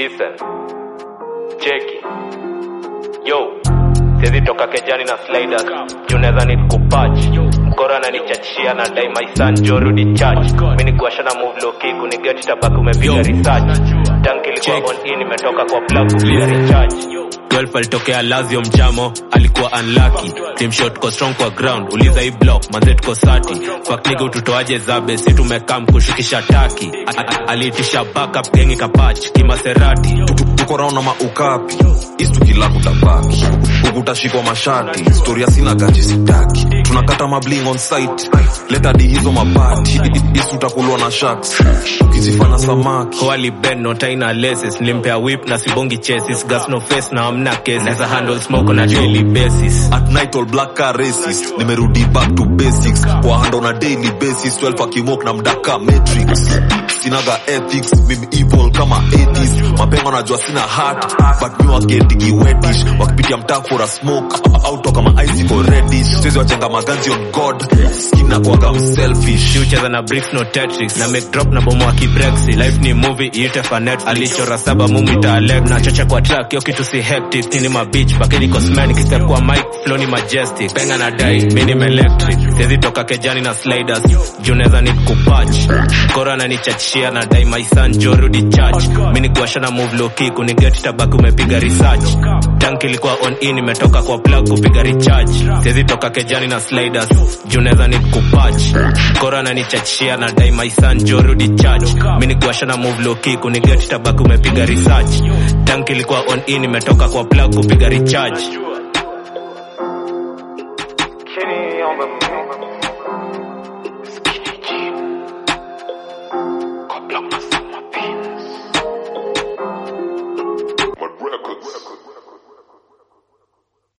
listen cheki yo siwezi toka kejani na sliders juu naweza ni kupatch mkora ananichachia na dai my son jo rudi church mi ni kuasha na move low kick uniget tabaki umepiga research tank ilikuwa Check. on in imetoka kwa plug kupiga recharge 12 alitokea lazio mjamo alikuwa unlucky team shot ko strong kwa ground uliza hii block manze tuko sati fuck nigga ututoaje zabe si tumekam kushukisha taki A- a- aliitisha backup gengi kapach kimaserati tuko round na maukapi istukila kutabaki ukutashikwa mashati storia sina gaji sitaki tunakata mabling on site leta di hizo mabati isutakulwa na sharks ukizifanya samaki Kwali Ben no taina laces nilimpea whip na sibongi chases gas no face na amna case Neza handle smoke on a daily basis at night all black car racist nimerudi back to basics kwa hand on a daily basis 12 akimok na mdaka matrix sinaga ethics mimi evil kama 80s mapengo najua sina heart but mi wagetigi wetish wakipitia mtaa for a smoke au toka ma icicle reddish siwezi wachenga maganzi on god skina kwaga mselfish ucheza na bricks no tetris na make drop na bomo wa kibrexi life ni movie iite fa netflix alichora saba mumita alep na chocha kwa track yo kitu si hectic nini ma beach bakeni cosmetic step kwa mic flow ni majestic penga na dai mini electric siwezi toka kejani na sliders juu naweza ni kupatch kora na nichachia na dai my son jo rudi church mini kuasha na move low kick uniget tabaki umepiga research tank ilikuwa on in imetoka kwa plug kupiga recharge siwezi toka kejani na sliders juu naweza ni kupatch kora na nichachia na dai my son jo rudi church mini kuasha na move low kick uniget tabaki umepiga research tank ilikuwa on in imetoka kwa plug kupiga recharge chini ombe